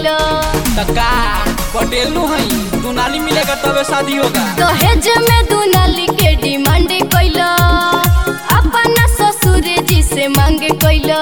कैला तका पटेल नु हई तू नाली मिलेगा तबे शादी होगा दहेज में दुनाली के डिमांड कैला अपना ससुर जी से मांग कैला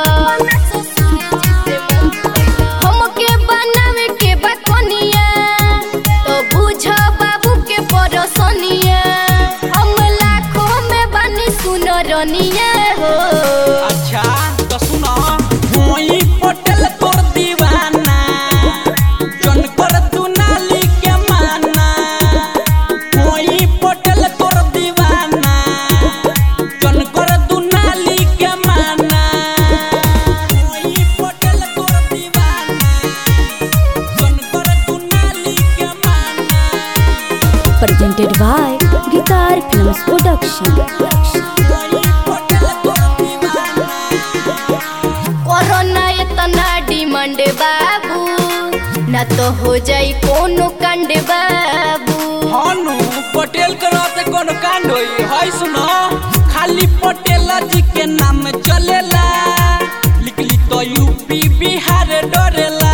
हमके बनावे के बा कनिया तो बुझ बाबू के परसनिया हम लाखों में बनी सुन रनिया हो अच्छा तो सुनो होई पटेल तोर दीवाना जन कर तू नाली के माना होई पटेल तोर दीवाना जन कर तू नाली के माना होई पटेल तोर दीवाना जन कर तू नाली के माना presented by Guitar Films Production. होई पटेल तोर दीवाना कोरोना इतना डिमांड बाबू ना तो हो जाई कोनो कांड बाबू हानु पटेल के रहते कोनो कांड होई हाय सुनो खाली पटेल जी के नाम चलेला लिखली तो यूपी बिहार डरेला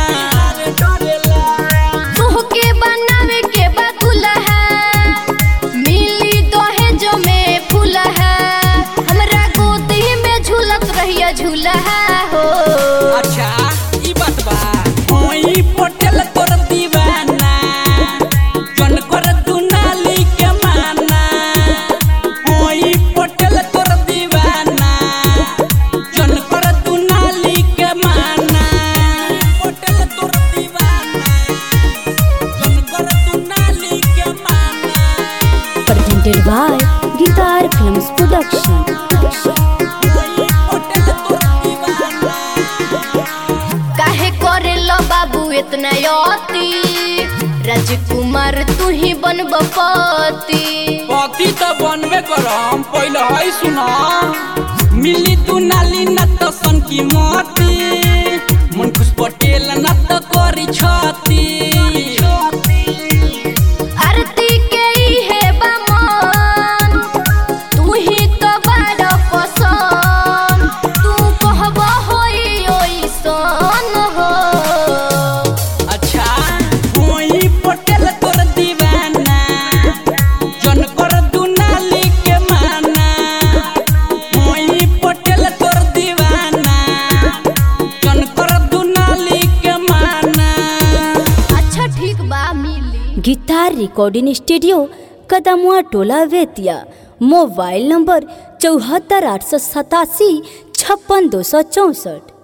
तुहके बनावे के बा दुल्हा मिली दहेज में फूलहा हमरा गोदी में झूलत रहिया झूलहा हो अच्छा ई बात बा होई पटेल तोर दीवाना जन कर तू नाली के माना होई पटेल तोर दीवाना जन कर तू नाली के माना पटेल तोर दीवाना जन कर तू नाली के माना Presented by Guitar Films Production. होई पटेल तोर दीवाना काहे करे लो बाबू इतना यति राजकुमार तू ही बनब पति पति तो बनबे करम पहले है सुना मिली तू नाली न तो सन की मोती मन खुश पटेल न तो करी छती आरती के इहे बा मन तू ही तो बड़ पसंद तू कहब होई ओइसन हो अच्छा होई पटेल तोर दीवाना जन कर तू नाली के माना होई पटेल तोर दीवाना जन कर तू नाली के माना अच्छा ठीक बा मिली गिटार रिकॉर्डिंग स्टूडियो कदमुआ टोला वेतिया मोबाइल नंबर चौहत्तर आठ सौ सतासी छप्पन दो सौ चौंसठ